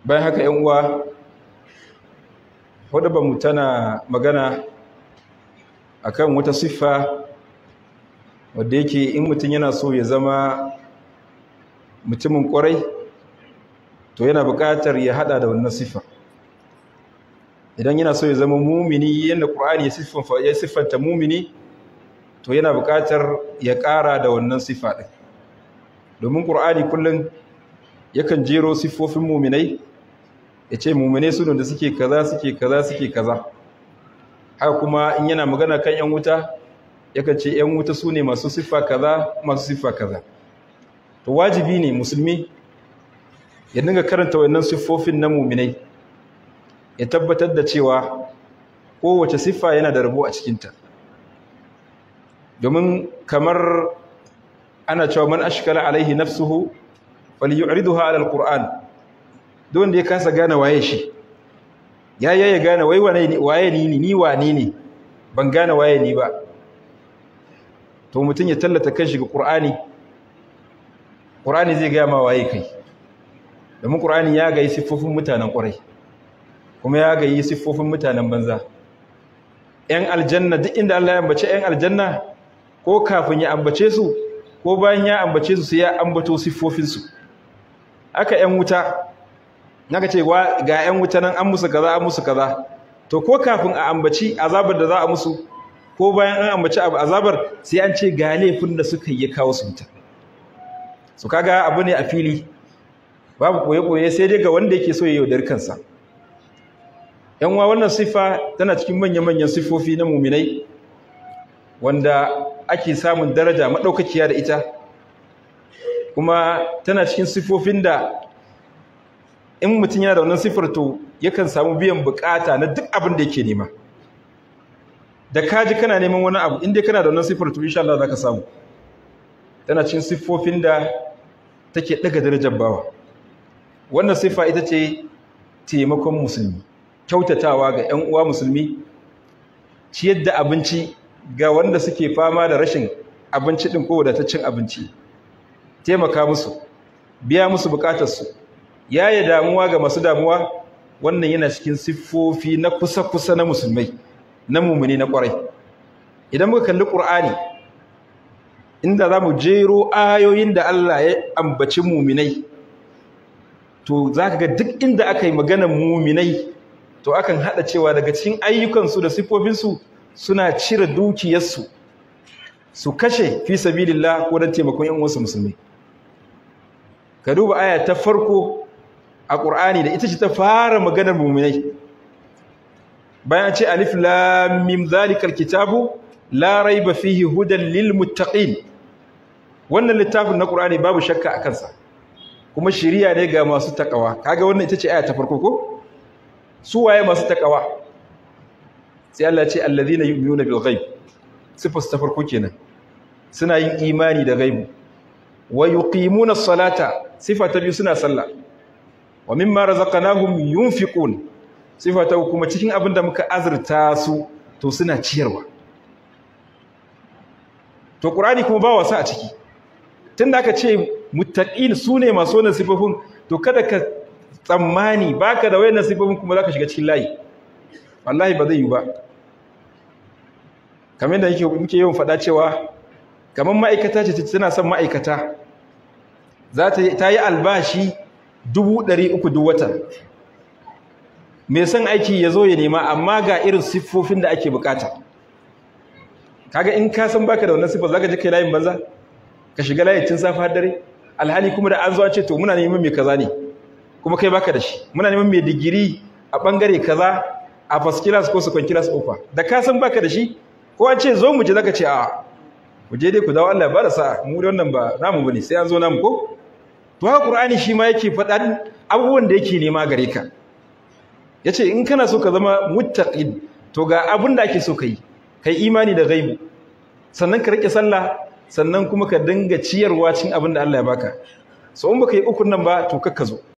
bayan haka yan uwa wadda mu tana magana akan wata siffa wadda yake in mutum yana so ya zama mutumin kwarai to yana buƙatar ya hada da wannan siffa idan yana so ya zama mumini yadda ƙur'ani ya siffanta mumini to yana buƙatar ya ƙara da wannan siffa ɗin domin ƙur'ani kullum yakan jero siffofin muminai ya ce muminai su da suke kaza suke kaza suke kaza haka kuma in yana magana kan 'yan wuta yakan ce 'yan wuta su ne masu siffa kaza masu siffa kaza to wajibi ne musulmi ya dinga karanta wannan siffofin na muminai ya tabbatar da cewa kowace siffa yana da rabo a cikinta domin kamar ana cewa man ashkala alaihi nafsuhu falyu'riduha ala alquran duk wanda ya kasa gane waye shi ya ya gane wai waye ni ni wane ne ban gane waye ni ba to mutum ya tallata kanshi ga qur'ani qur'ani zai ga ma waye kai domin qur'ani ya ga siffofin mutanen ƙurai kuma ya ga siffofin mutanen banza yan aljanna duk inda Allah ya ambace yan aljanna ko kafin ya ambace su ko bayan ya ambace su sai ya ambato siffofinsu aka yan wuta naka ce ga yan wuta nan an musu kaza an musu kaza to ko kafin a ambaci azabar da za a musu ko bayan an ambaci azabar sai an ce ga laifin da suka yi kawo su wuta su kaga abu ne a fili babu koye-koye sai dai ga wanda yake so ya yaudar kansa yan wa wannan siffa tana cikin manya-manyan siffofi na muminai wanda ake samun daraja maɗaukakiya da ita kuma tana cikin siffofin da in mutum yana da wannan siffar to yakan samu biyan bukata na duk abin da yake nema da kaji kana neman wani abu inda kana da wannan siffar to insha Allah zaka samu tana cikin siffofin da take daga darajar bawa wannan siffa ita ce taimakon musulmi kyautatawa ga 'yan uwa musulmi ciyar da abinci ga wanda suke fama da rashin abinci ɗin ko wadataccen abinci taimaka musu biya musu bukatarsu yaya damuwa ga masu damuwa wannan yana cikin siffofi na kusa-kusa na musulmai na mumuni na ƙwarai idan muka kalli ƙur'ani inda za mu jero ayoyin da Allah ya ambaci muminai to za ka ga duk inda aka yi maganar muminai to akan haɗa cewa daga cikin ayyukansu da siffofinsu suna cire dukiyarsu su kashe fi sabilillah ko don taimakon yan wasu musulmi ka duba aya ta farko a ƙur'ani da ita ce ta fara maganar muminai bayan ce alif lam mim zalikal kitabu la raiba fihi hudan lil muttaqin wannan littafin na ƙur'ani babu shakka a kansa kuma shiriya ne ga masu takawa kaga wannan ita ce aya ta farko ko su waye masu takawa sai Allah ya ce alladhina yu'minuna bil ghaib sifas ta farko kenan suna yin imani da gaibu wa yuqimuna as-salata sifa ta biyu suna sallah wa mimma razaqnahum yunfiqun sifa ta kuma cikin abin da muka azurta su to suna ciyarwa to qur'ani kuma ba wasa a ciki tunda aka ce muttaqin sune masu wannan sifofin to kada ka tsammani baka da wayannan sifofin kuma zaka shiga cikin layi wallahi ba zai yi ba kamar da yake muke yawan faɗa cewa kamar ma'aikata ce tana son ma'aikata za ta yi albashi dubu ɗari uku duk wata mai son aiki ya zo ya nema amma ga irin siffofin da ake bukata kaga in ka san baka da wannan siffar zaka je kai layin banza ka shiga layin tun safa har dare alhali kuma da an zo an ce to muna neman mai kaza ne kuma kai baka da shi muna neman mai digiri a bangare kaza a first class ko second class offer da ka san baka da shi ko an ce zo mu je zaka ce a mu je dai ku dawo Allah ya bada sa'a mu da wannan ba namu bane sai an zo namu ko to haka Qur'ani shi ma yake faɗan abubuwan da yake nema gare ka yace in kana so ka zama muttaqin to ga abin da ake so kai kai imani da gaibu sannan ka rike sallah sannan kuma ka dinga ciyarwa cin abin da Allah ya baka so in baka yi ukun nan ba to kakka zo